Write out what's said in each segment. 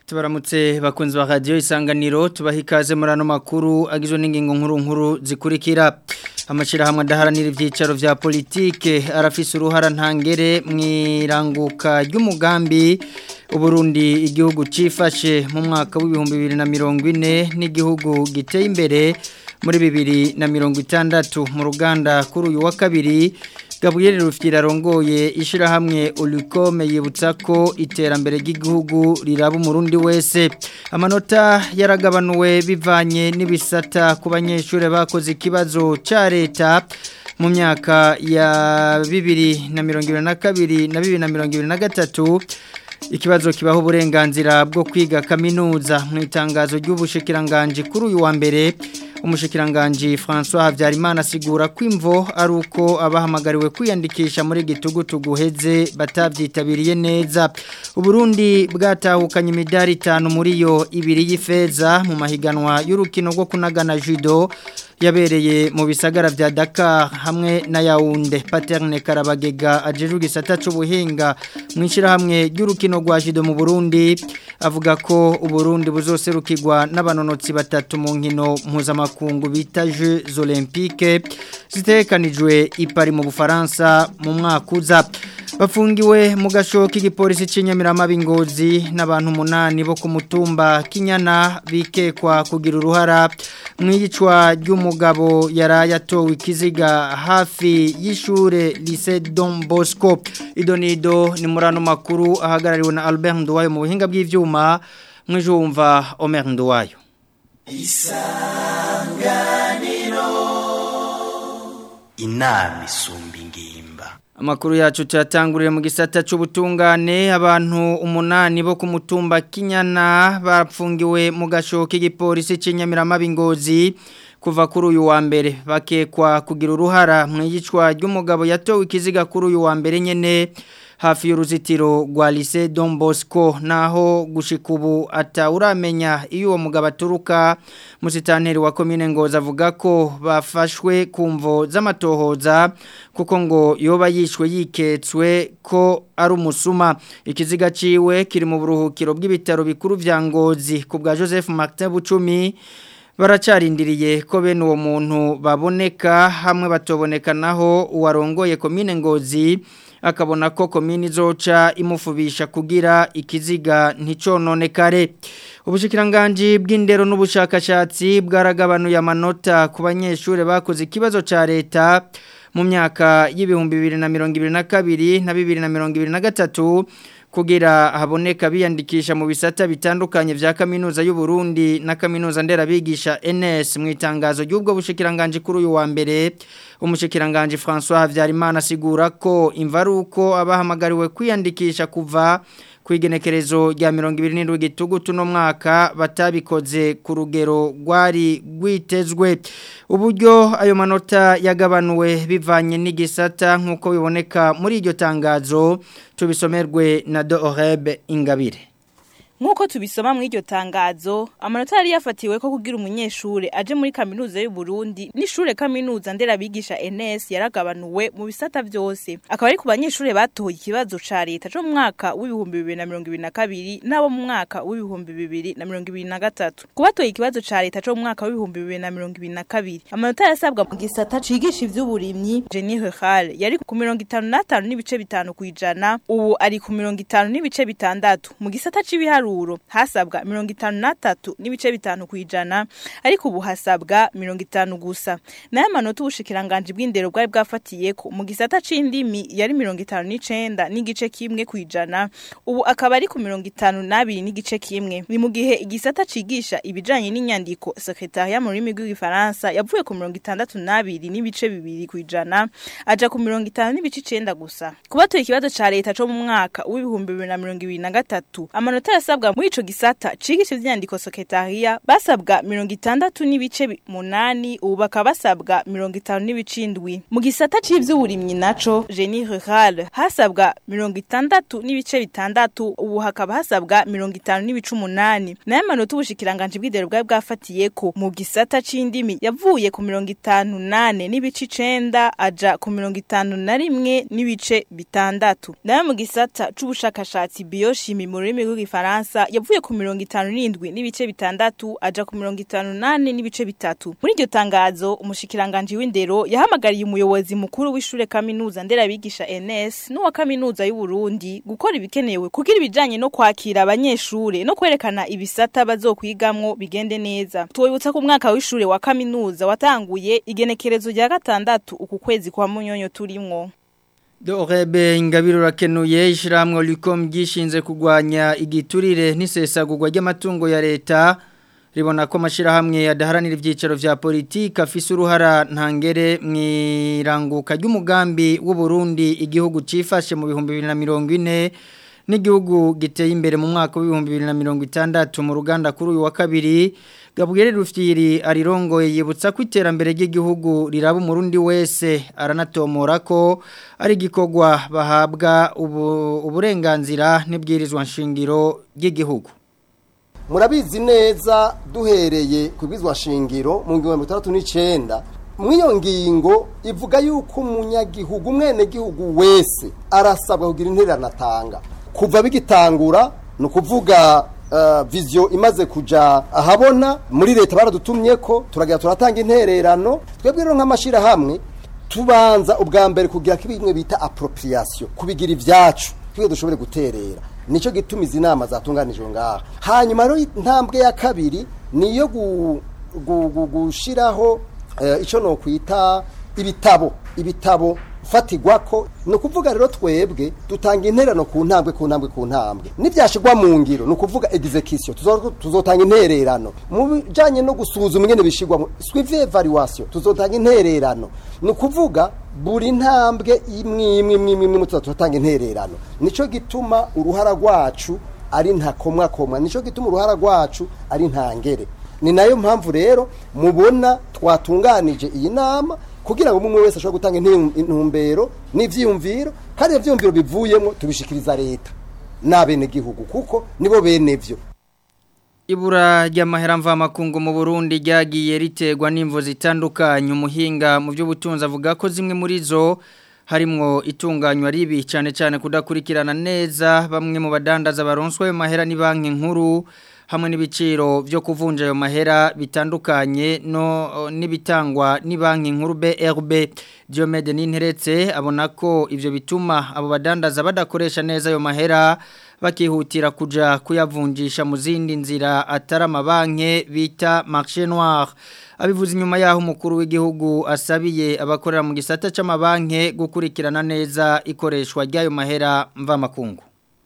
tubaramutse bakunzi ba radio isanganiro tubaha ikaze muri ano makuru agizwe n'ingingo nkuru nkuru zikurikira amashirahamwe adaharanira ivyicaro vya politike arafise uruhara ntangere mwiranguka ry'umugambi Uburundi igihugu cifashe mu mwaka w'ibihumbi bibiri na mirongo ine n'igihugu giteye imbere muri bibiri na mirongo itandatu mu ruganda kuri uyu wa kabiri Gabriel Rufyira rongoye ishirahamwe Olicom yibutsa ko iterambere ry'igihugu riraba umurundi wese amanota yaragabanuwe bivanye n'ibisata ku banyeshure bakoze ikibazo ca leta mu myaka ya bibiri na mirongo ibiri na kabiri na bibiri na mirongo ibiri na gatatu ikibazo kibaho uburenganzira bwo kwiga kaminuza mu itangazo ry'ubushikiranganje kuri uyu wa mbere umushikiranganji François Havyarimana asigura ko imvo ari uko abahamagariwe kwiyandikisha muri gitugutu guheze batavyitabiriye neza Uburundi bwatahukanye imidari itanu muri yo ibiri y'ifeza mu mahiganwa y'urukino rwo kunagana judo yabereye mu bisagara vya Dakar hamwe na Yaounde Paterne Karabagega ajeje gisata c'ubuhinga mwishira hamwe ry'urukino rwa judo mu Burundi avuga ko Uburundi buzoserukirwa n'abanonotsi batatu mu nkino mpuzamakungu bita Jeux Olympiques zitekanijwe ipari mu Bufaransa mu mwaka uza bafungiwe mu gasho k'igipolisi cy'inyamirama bingozi n'abantu umunani bo ku mutumba kinyana bikekwa kugira uruhara mu iyicwa ry'umugabo yari yatowe ikiziga hafi y'ishure Lycée Don Bosco idonido ni muri ano makuru ahagarariwe na Albert Nduwayo mu buhinga bw'ivyuma mwijumva Omer Nduwayo isanganiro inama isumba ingimba Amakuru yacu cyatanguriye mu gisata c'ubutungane abantu umunani bo ku mutumba Kinyana bapfungiwe mu gasho k'igipolisi cy'inyamirama bingozi kuva kuri uyu wa mbere bakekwa kugira uruhara mu yicwa ry'umugabo yatowe ikiziga kuri uyu wa mbere nyene hafi y'uruzitiro rwa Lycée Don Bosco naho gushika ubu atawuramenya iyo uwo mugabo aturuka musitanteri wa commune Ngoza avuga ko bafashwe kumvo z'amatohoza kuko ngo yoba yishwe yiketswe ko ari umusuma ikiziga ciwe kiri mu buruhukiro bw'ibitaro bikuru vya Ngozi ku bwa Joseph Martin Bucumi baracarindiriye ko bene uwo muntu baboneka hamwe batoboneka naho uwarongoye commune Ngozi akabona ko komini zoca imufubisha kugira ikiziga nticononekare ubushikiranganje bw'indero n'ubushakashatsi bwaragabanuye amanota ku banyeshure bakoze ikibazo ca leta mu myaka y'ibihumbi bibiri na mirongo ibiri na kabiri na bibiri na mirongo ibiri na gatatu kugira haboneka biyandikisha mu bisata bitandukanye vya kaminuza y'u Burundi na kaminuza nderabigisha NS mu itangazo ry'ubwo bushikiranganje kuri uyu wa mbere umushikiranganje François Havyarimana asigura ko imvaruko abahamagariwe kwiyandikisha kuva kwigenekerezo rya 27 gitugutu no mwaka batabikoze ku rugero rwari rwitezwe uburyo ayo manota yagabanuwe bivanye n'igisata nkuko biboneka muri iryo tangazo tubisomerwe na Dorebe Ingabire Nkuko tubisoma mu iryo tangazo amanota yari yafatiwe ko kugira umunyeshure aje muri kaminuza y'u Burundi n'ishure kaminuza nderabigisha NS yaragabanuwe mu bisata byose akaba ari ku banyeshure batoye ikibazo ca leta cyo mu mwaka w'ibihumbi 2022 nabo mu mwaka w'ibihumbi 2023 kubatoye ikibazo ca leta cyo mu mwaka w'ibihumbi 2022 amanota yasabwa mu gisata cigisha ivy'uburimyi Jenny Rural yari ku 55 n'ibice bitanu kwijana ubu ari ku 50 n'ibice bitandatu mu gisata c'ibiharu ibiharuro hasabwa mirongo itanu na tatu n'ibice bitanu kwijana ariko ubu hasabwa mirongo itanu gusa nayo amanota ubushikiranganje bw'indero bwari bwafatiye ko mu gisata c'indimi yari mirongo itanu n'icenda n'igice kimwe kwijana ubu akaba ari ku mirongo itanu n'abiri n'igice kimwe ni mu gihe igisata cigisha ibijanye n'inyandiko sekretariat mu rurimi rw'igifaransa yavuye ku mirongo itandatu n'abiri n'ibice bibiri kwijana aja ku mirongo itanu n'ibice icenda gusa kubatoye ikibazo ca leta co mu mwaka w'ibihumbi bibiri na mirongo ibiri na gatatu amanota yasabwa muri ico gisata cigisha ivyandiko sekretariat basabwa mirongo itandatu n'ibice munani ubu bakaba basabwa mirongo itanu n'ibice indwi mu gisata c'ivy'uburimyi naco Jenny Rural hasabwa mirongo itandatu n'ibice bitandatu ubu hakaba hasabwa mirongo itanu n'ibice umunani nayo amanota ubushikiranganje bw'indero bwari bwafatiye ko mu gisata c'indimi yavuye ku mirongo itanu nane n'ibice icenda aja ku mirongo itanu na rimwe n'ibice bitandatu nayo mu gisata c'ubushakashatsi bioshimi mu rurimi rw'igifaransa Ubufaransa yavuye ku mirongo itanu n'indwi n'ibice bitandatu aja ku mirongo itanu nane n'ibice bitatu muri iryo tangazo umushikiranganje w'indero yahamagariye umuyobozi mukuru w'ishure kaminuza nderabigisha NS n'uwa kaminuza y'u Burundi gukora ibikenewe kugira ibijanye no kwakira abanyeshure no kwerekana ibisata bazokwigamwo bigende neza twibutsa ko umwaka w'ishure wa kaminuza watanguye igenekerezo rya gatandatu uku kwezi kwa munyonyo turimwo Dorebe ingabiro rakenuye ishiramwe likom gishinze kugwanya igiturire n'isesagurwa ry'amatungo ya leta ribona ko amashirahamwe adaharanira ivyicaro vya politika afise uruhara ntangere mwiranguka ry'umugambi w'u Burundi igihugu cifashe mu bihumbi 2040 n'igihugu giteye imbere mu mwaka w'ibihumbi 2060 mu ruganda kuri uyu wa kabiri Gabriel Rufyiri arirongoye yibutsa ko iterambere ry'igihugu riraba umurundi wese aranatomora ko ari gikogwa bahabwa ubu, uburenganzira n'ibwirizwa nshingiro ry'igihugu murabizi neza duhereye ku bizwa shingiro mu ngiro mirongo n'icyenda mw'iyo ngingo ivuga yuko umunyagihugu umwenegihugu wese arasabwa kugira intererano atanga kuva bigitangura ni ukuvuga viziyo imaze kujya ahabona muri leta baradutumye ko turagira turatanga intererano twebwe rero nk'amashyirahamwe tubanza ubwa mbere kugira ko bimwe bita aporopuriyasiyo kubigira ibyacu twe dushobore guterera nicyo gituma izi nama zatunganijwe ngaha hanyuma rero intambwe ya kabiri ni iyo gushyiraho icyo ni ukwita ibitabo ibitabo fatigwa ko ni ukuvuga rero twebwe dutanga intererano ku ntambwe ku ntambwe ku ntambwe n'ibyashyirwa mu ngiro ni ukuvuga egizekisiyo tuzotanga intererano mu bijyanye no gusuzuma ingene bishyirwamo swivi evaluwasiyo tuzotanga intererano ni ukuvuga buri ntambwe imwe imwe imwe imwe imwe tuzatanga intererano nicyo gituma uruhara rwacu ari ntakomwakomwa nicyo gituma uruhara rwacu ari ntangere ni nayo mpamvu rero mubona twatunganije iyi nama kugira ngo umwe wese ashobore gutanga intumbero n'ibyiyumviro kandi ibyo byiyumviro bivuyemo tubishikiriza leta n'abenegihugu kuko nibo bene byo ibura ry'amahera mvamakungu mu Burundi ryagiye riterwa n'imvo zitandukanye umuhinga mu by'ubutunzi avuga ko zimwe muri zo harimwo itunganywa ribi cyane cyane kudakurikirana neza bamwe mu badandaza baronswe mahera ni banki nkuru hamwe n'ibiciro byo kuvunja ayo mahera bitandukanye no n'ibitangwa ni banki nkuru BRB Diomede Ninteretse abona ko ivyo bituma abo badandaza badakoresha neza ayo mahera bakihutira kuja kuyavunjisha mu zindi nzira atari amabanki bita marché noir abivuze inyuma yaho umukuru w'igihugu asabiye abakorera mu gisata c'amabanki gukurikirana neza ikoreshwa ry'ayo mahera mvamakungu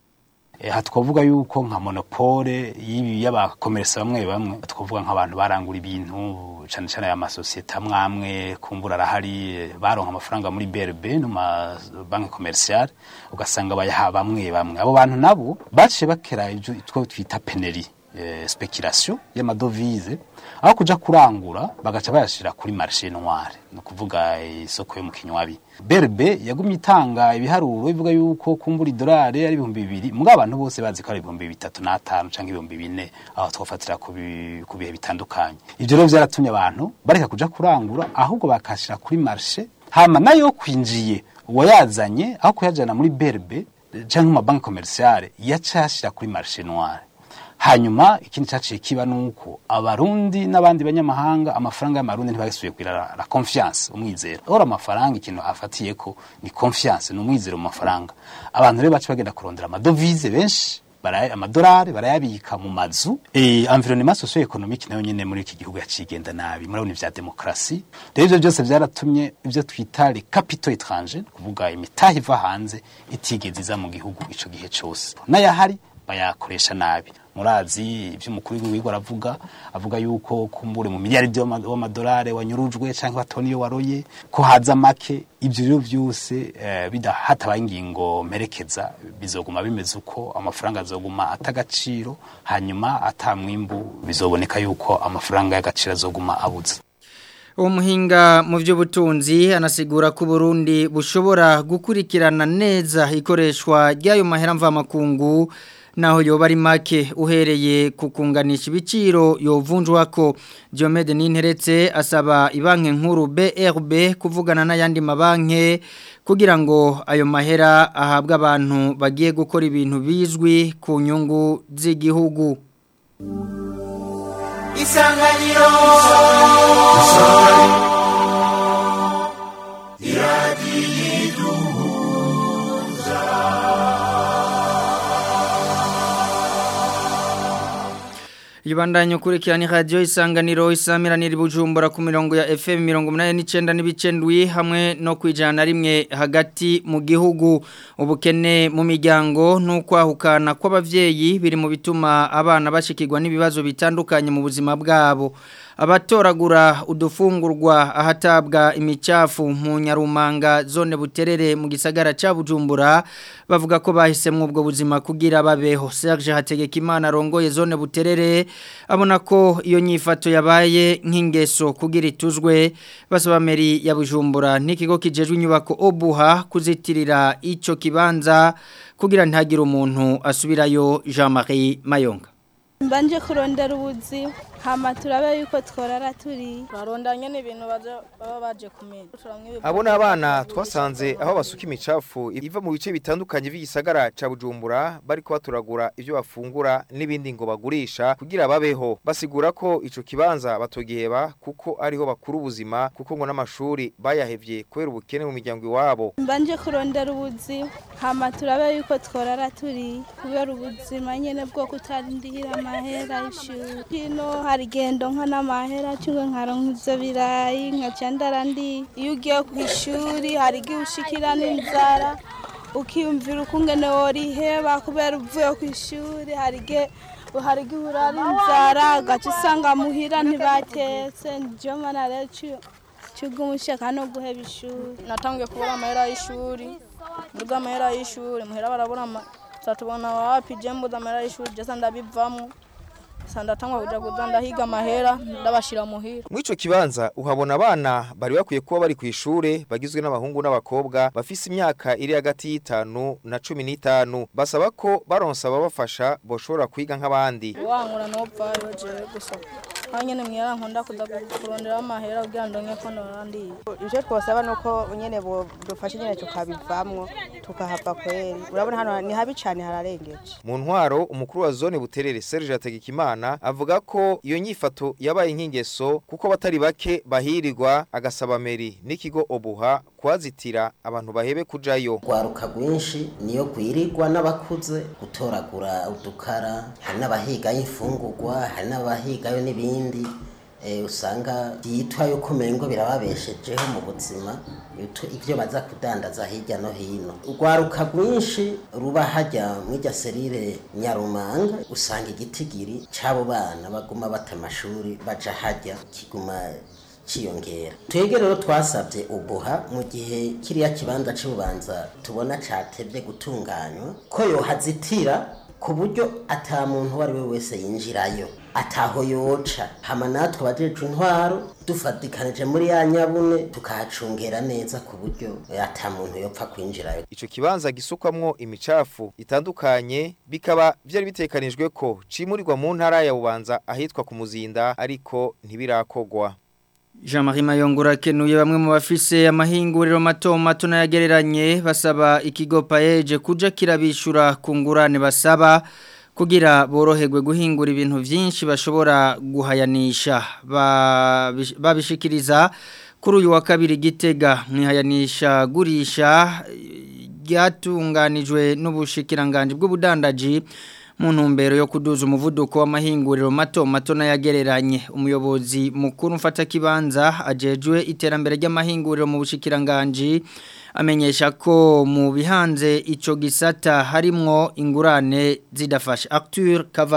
aha twavuga yuko nka monopole y'ibi y'abakomeresa bamwe bamwe twavuga nk'abantu barangura ibintu cyane cyane aya masosiyete amwe amwe kumbura arahari baronka amafaranga muri BRB no ma banki commerciale ugasanga bayaha bamwe bamwe abo bantu nabo baciye bakera ibyo twita peneri eh, speculation y'amadovize aho kuja kurangura bagaca bayashira kuri marché noir no kuvuga isoko yo mu kinywabi berbe yagumye itanga ibiharuro ivuga yuko kumbura idolari ari ibihumbi bibiri mbwa abantu bose bazi ko ari ibihumbi bitatu n'atanu canke ibihumbi bine aho twofatira ku bihe bitandukanye ivyo rero vyaratumye abantu bareka kuja kurangura ahubwo bakashira kuri marché hama nayo kwinjiye uwayazanye aho kuyajana muri berbe canke mu mabanki commerciale yacashira kuri marché noir hanyuma ikindi cyaciye kiba nuko abarundi n'abandi banyamahanga amafaranga y'amarundi ntibagisubiye kugira la confiance umwizero ora amafaranga ikintu afatiye ko ni confiance ni umwizero mu mafaranga abantu rero bace bagenda kurondera amadovize benshi baraye amadolari barayabika mu mazu eh environnement socio economique nayo nyene muri iki gihugu yacigenda nabi murabona ivya demokrasi rero ivyo byose byaratumye ivyo twita les capitaux étrangers kuvuga imitahe iva hanze itigeze iza mu gihugu ico gihe cose n'ayahari bayakoresha nabi murazi ibyo umukuru w'igihugu aravuga avuga yuko kumbure mu miliyaridi w'amadolari wanyurujwe cyangwa batoni iyo waroye ko haza make ibyo rero byose eh, hatabaye ingingo mperekeza bizoguma bimeze uko amafaranga azoguma atagaciro hanyuma atamwimbu bizoboneka yuko amafaranga y'agaciro azoguma abuze uwo muhinga mu by'ubutunzi anasigura ko Burundi bushobora gukurikirana neza ikoreshwa ry'ayo mahera mvamakungu naho yoba ari make uhereye ku kunganisha ibiciro yovunjwa ko Diomede Ninteretse asaba ibanke nkuru BRB kuvugana n'ayandi mabanke kugira ngo ayo mahera ahabwe abantu bagiye gukora ibintu bizwi ku nyungu z'igihugu isanganiro Ibandanya ukurikirana radio isanganiro isamiranira bujumbura ku mirongo ya FM mirongo munani n'icenda n'ibicendwi hamwe no kwijana rimwe hagati mu gihugu ubukene mu miryango n'ukwahukana kw'abavyeyi biri mu bituma abana bashikirwa n'ibibazo bitandukanye mu buzima bwabo abatoragura udufungurwa ahatabwa imicafu mu nyarumanga zone buterere mu gisagara ca Bujumbura bavuga ko bahisemwe ubwo buzima kugira babeho Serge Hategekimana rongoye zone buterere abona ko iyo nyifato yabaye nk'ingeso kugira ituzwe basaba meri ya Bujumbura n'ikigo kijejwe inyubako Obuha kuzitirira ico kibanza kugira ntagire umuntu asubirayo Jean-Marie Mayonga mbanje kurondera ubuzi hama turabe yuko tworara turi turaronda nyene ibintu baza baba baje kumenya abo ni abana twasanze aho basuka imicafu iva mu bice bitandukanye by'igisagara ca bujumbura bariko baturagura ivyo bafungura n'ibindi ngo bagurisha kugira babeho basigura ko ico kibanza batogiheba kuko ariho bakura ubuzima kuko ngo n'amashuri bayahevye kubera ubukene mu miryango iwabo mbanje kurondera ubuzi hama turabe yuko tworara turi kubera ubuzima nyene bwo kutarindira amahera y'ishuri hino hari gendo nka n'amahera cyangwa nkaronka ivyo birayi nkaca ndarandi iyo ugiye ku ishuri hari igihe ushikira n'inzara ukiyumvira ukungene woriheba kubera uvuye ku ishuri hari igihe hari igihe urara inzara ugaca usanga muhira ntibatetse niyo mana rero cy'ubw'umushaka no guheba ishuri natangiye kubura amahera y'ishuri mbuga amahera y'ishuri muhera barabura tubona wapi je mbuza amahera y'ishuri jesa ndabivamwo sandatangwa kuja kuza ndahiga amahera ndabashira muhira muri ico kibanza uhabona abana bari bakwiye kuba bari ku ishure bagizwe n'abahungu n'abakobwa bafise imyaka iri hagati y'itanu na cumi n'itanu basaba ko baronsa ababafasha boshobora kwiga nk'abandi wankura nopfayo jewe gusa hanyene mwira nkunda kuza kurondera amahera kugira ndonke ko norandiye ivyo twosaba nuko nyene bo dufashe nyene tukabivamwo tukahava kweri urabona hano ni habi cane hararengeje mu ntwaro umukuru wa zone buterere Serge Hategekimana avuga ko iyo nyifato yabaye nk'ingeso kuko batari bake bahirirwa agasaba meri n'ikigo obuha kwazitira abantu bahebe kujayo rwaruka rwinshi niyo gwirirwa n'abakuze gutoragura udukara hari n'abahigayo imfungurwa hari n'abahigayo n'ibindi usanga byitwa yuko umengo birababeshejeho mu buzima ibyo baza kudandaza hirya no hino urwaruka rwinshi ruba hajya mw'ijya serire nyarumanga usanga igitigiri cy'abo bana baguma bata amashuri baja hajya kiguma ciyongera twebwe rero twasabye ubuha mu gihe kiriya kibanza cy'ububanza tubona catevye gutunganywa ko yohazitira ku buryo ata muntu uwo ari we wese yinjirayo ataho yoca hama natwe abajeje intwaro dufatikanije muri ya nyabune tukahacungera neza ku buryo ata muntu yopfa kwinjirayo ico kibanza gisukwamwo imicafu itandukanye bikaba vyari bitekanijwe ko cimurirwa mu ntara ya bubanza ahitwa ku muzinda ariko ntibirakogwa Jean-Marie Mayongura kenuye bamwe mu bafise amahinguriro mato mato nayagereranye basaba ikigo paeje kuja kirabishura ku ngurane basaba kugira boroherwe guhingura ibintu byinshi bashobora guhayanisha babishikiriza kuri uyu wa kabiri gitega mwihayanisha gurisha ryatunganijwe n'ubushikiranganje bw'ubudandaji mu ntumbero yo kuduza umuvuduko w'amahinguriro mato mato n'ayagereranye umuyobozi mukuru mfata kibanza ajejwe iterambere ry'amahinguriro mu bushikiranganje amenyesha ko mu bihanze ico gisata harimwo ingurane zidafasha Arthur Kavabushi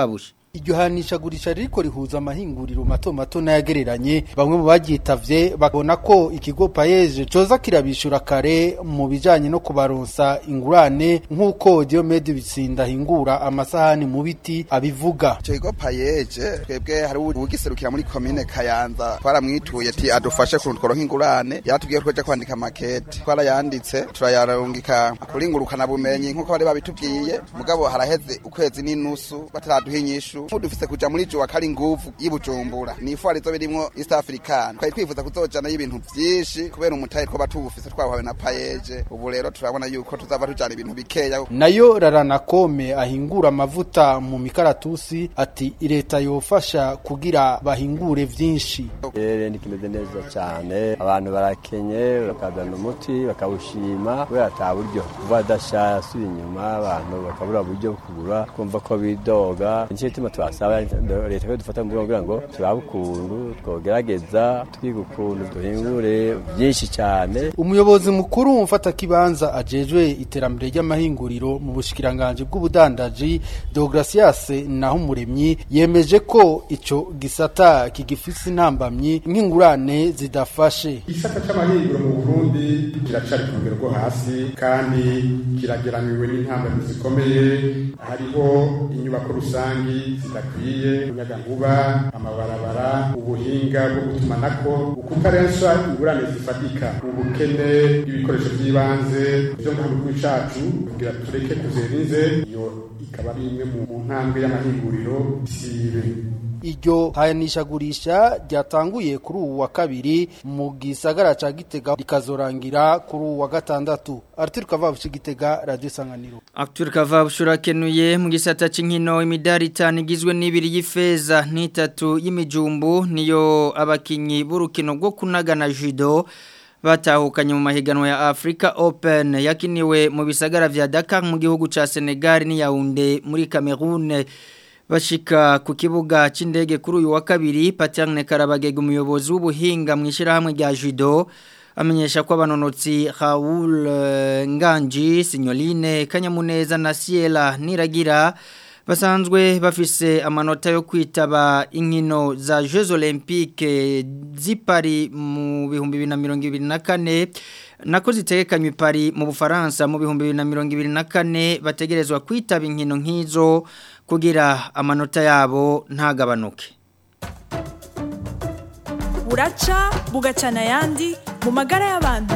iryo hanishagurisha ririko rihuza amahinguriro mato mato n'ayagereranye bamwe mu baryitavye babona ko ikigo payeje coza kirabishura kare mu bijanye no kubaronsa ingurane nk'uko Diomede Bitsinda hingura amasahani mu biti abivuga ico kigo payeje twebwe hari ugiserukira muri komine Kayanza twaramwituye ati adufashe kuntu tworonka ingurane yatubwiye ko kwandika makete twarayanditse turayarungika kuringurukana bumenyi nk'uko bari babitubwiye mugabo haraheze ukwezi n'inusu bataraduha inyishu dufise kuja muri jo akari nguvu yibujumbura ni ifwari zo birimwo East African twari twifuza kuzojana y'ibintu vyinshi kubera umutahe two batubufise twahawe na payeje ubu rero turabona yuko tuzava tujana ibintu bikeya nayo rarana kome ahingura amavuta mu mikaratusi ati leta yofasha kugira bahingure vyinshi rero nikimeze neza cyane abantu barakenye bakazana umuti bakawushima kubera ata buryo kuva adashasura inyuma abantu bakabura buryo bwo kugura kumva ko bidoga nicyo gituma twasaba leta ko dufata mu kugira ngo turabe ukuntu twogerageza twiga ukuntu duhingure byinshi cyane umuyobozi mukuru mfata kibanza ajejwe iterambere ry'amahinguriro mu bushikiranganje bw'ubudandaji Deogracias Nahumuremyi yemeje ko ico gisata kigifise intambamyi nk'ingurane zidafashe igisata c'amahinguriro mu Burundi kiracari ku rugero rwo hasi kandi kirageramiwe n'intambamyi zikomeye hariho inyubako rusangi zidakwiye umuyagankuba amabarabara ubuhinga bwo gutumanako ukutarensha ingurane zifatika ubukene bw'ibikoresho by'ibanze byo mu gihugu cacu kugira tureke kuzerinze iyo ikaba ari imwe mu ntambwe y'amahinguriro sibe iryo hanishagurisha ryatanguye kuri uwu wa kabiri mu gisagara ca Gitega rikazorangira kuri uwu wa gatandatu Arthur Kavabushi Gitega Radio Sanganiro Arthur Kavabushi urakenuye mu gisata c'inkino imidari itanu igizwe n'ibiri y'ifeza n'itatu y'imijumbu niyo abakinyi b'urukino rwo kunagana judo batahukanye mu mahiganwa ya Africa Open yakiniwe mu bisagara vya Dakar mu gihugu ca Senegal ni Yaounde muri Cameroon bashika ku kibuga c'indege kuri uyu wa kabiri Paterne Karabagega umuyobozi w'ubuhinga mu ishirahamwe rya judo amenyesha ko abanonotsi Raoul uh, Nganji Signoline Kanyamuneza na Ciela Niragira basanzwe bafise amanota yo kwitaba inkino za Jeux Olympiques zipari mu bihumbi 2024 nako zitegekanywe pari mu Bufaransa mu bihumbi 2024 bategerezwa kwitaba inkino nk'izo kugira amanota yabo ntagabanuke buraca bugacana yandi mu magara y'abantu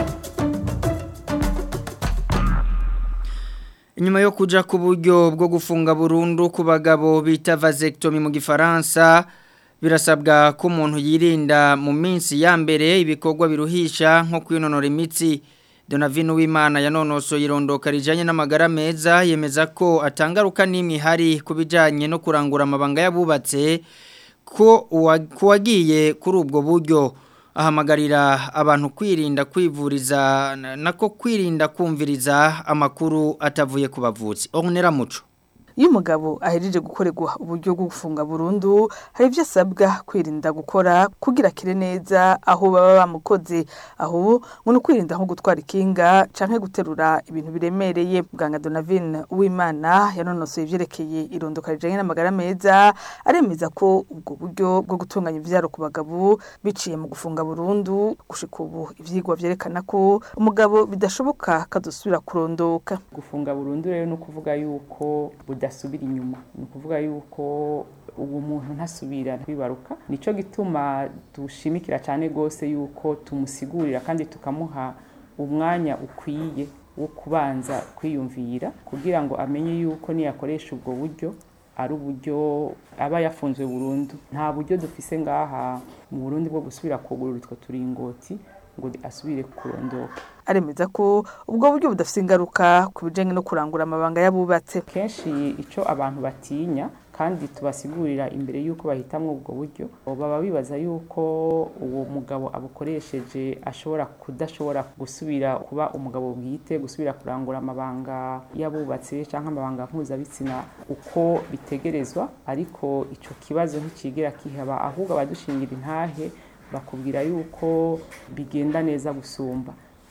Inyuma yo kuja ku buryo bwo gufunga burundu ku bagabo bita vasectomy mu gifaransa birasabwa ko umuntu yirinda mu minsi ya mbere ibikorwa biruhisha nko kwinonora imitsi Donavino w'Imana yanonoso yirondoka rijanye n'amagara meza yemeza ko atangaruka n'imwe hari kubijanye no kurangura amabanga yabubatse ko kuwagiye kuri ubwo buryo ahamagarira abantu kwirinda kwivuriza nako kwirinda kumviriza amakuru atavuye ku bavuzi onera muco iyo umugabo ahejeje gukorerwa uburyo bwo gufunga burundu hari ibyo asabwa kwirinda gukora kugira akire neza aho baba bamukoze aho ngo ni ukwirinda nko gutwara ikinga canke guterura ibintu biremereye muganga donavine uwimana yanonosoye ivyerekeye irondoka rijanye n'amagara meza aremeza ko ubwo buryo bwo gutunganya ivyaro ku bagabo biciye mu gufunga burundu gushika ubu ivyigwa vyerekana ko umugabo bidashoboka kadusubira kurondoka gufunga burundu rero no kuvuga yuko budasubira inyuma ni ukuvuga yuko uwo muntu ntasubira kwibaruka nico gituma dushimikira cyane gose yuko tumusigurira kandi tukamuha umwanya ukwiye wo kubanza kwiyumvira kugira ngo amenye yuko niyakoresha ubwo buryo ari uburyo aba yafunzwe burundu nta buryo dufise ngaha mu Burundi bwo gusubira kugurura utwo turingoti ngo asubire kurondoka aremeza ko ubwo buryo budafite ingaruka ku bijyanye no kurangura amabanga y'abubatse kenshi icyo abantu batinya kandi tubasigurira imbere y'uko bahitamo ubwo buryo baba bibaza y'uko uwo mugabo abukoresheje ashobora kudashobora gusubira kuba umugabo bwite gusubira kurangura amabanga y'abubatse cyangwa amabanga mpuzabitsina uko bitegerezwa ariko icyo kibazo ntikigera kihaba ahubwo abadushingira intahe bakubwira yuko bigenda neza gusumba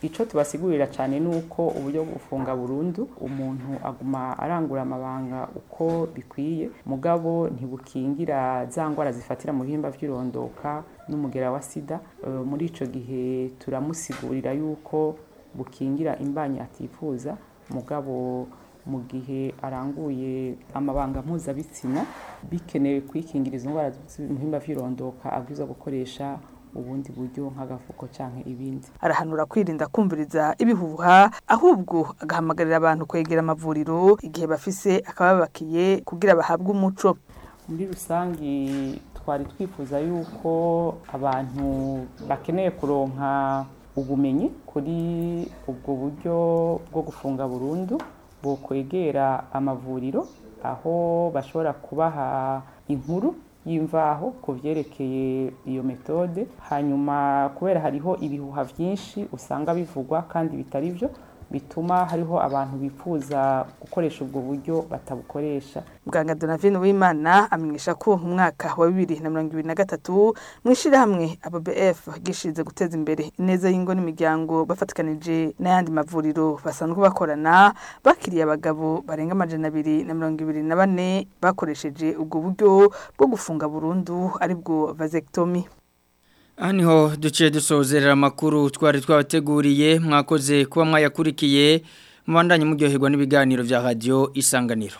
icyo tubasigurira cyane ni uko uburyo bwo gufunga burundu umuntu aguma arangura amabanga uko bikwiye mugabo ntibukingira za ndwara zifatira mu bihimba by'irondoka n'umugera wa sida Eh, muri icyo gihe turamusigurira yuko bukingira imbanyi atifuza mugabo mu gihe aranguye amabanga mpuzabitsina bikenewe kwikingira izo ndwara z'ibihimba by'irondoka abwirizwa gukoresha ubundi buryo nk'agafuko cyangwa ibindi arahanura kwirinda kumviriza ibihuha ahubwo agahamagarira abantu kwegera amavuriro igihe bafise akababakiye kugira bahabwe umuco muri rusange twari twifuza yuko abantu bakeneye kuronka ubumenyi kuri ubwo buryo bwo gufunga burundu bokwegera amavuriro aho bashobora kubaha inkuru y'imvaho ku byerekeye iyo metode hanyuma kubera hariho ibihuha byinshi usanga bivugwa kandi bitari byo bituma hariho abantu bifuza gukoresha ubwo buryo batabukoresha muganga donavine w'imana amenyesha ko mu mwaka wa bibiri na mirongo ibiri na gatatu mu ishyirahamwe ababf gishinze guteza imbere ineza y'ingo n'imiryango bafatikanije n'ayandi mavuriro basanzwe bakorana bakiriye abagabo barenga amajana abiri na mirongo ibiri na bane bakoresheje ubwo buryo bwo gufunga burundu aribwo vasectomy Aha niho duciye dusozerera amakuru twari twabateguriye mwakoze kuba mwayakurikiye mubandanye muryoherwa n'ibiganiro bya radiyo isanganiro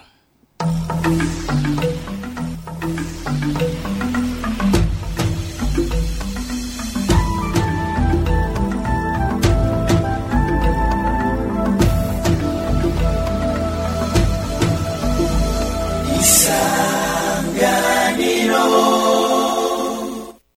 Isa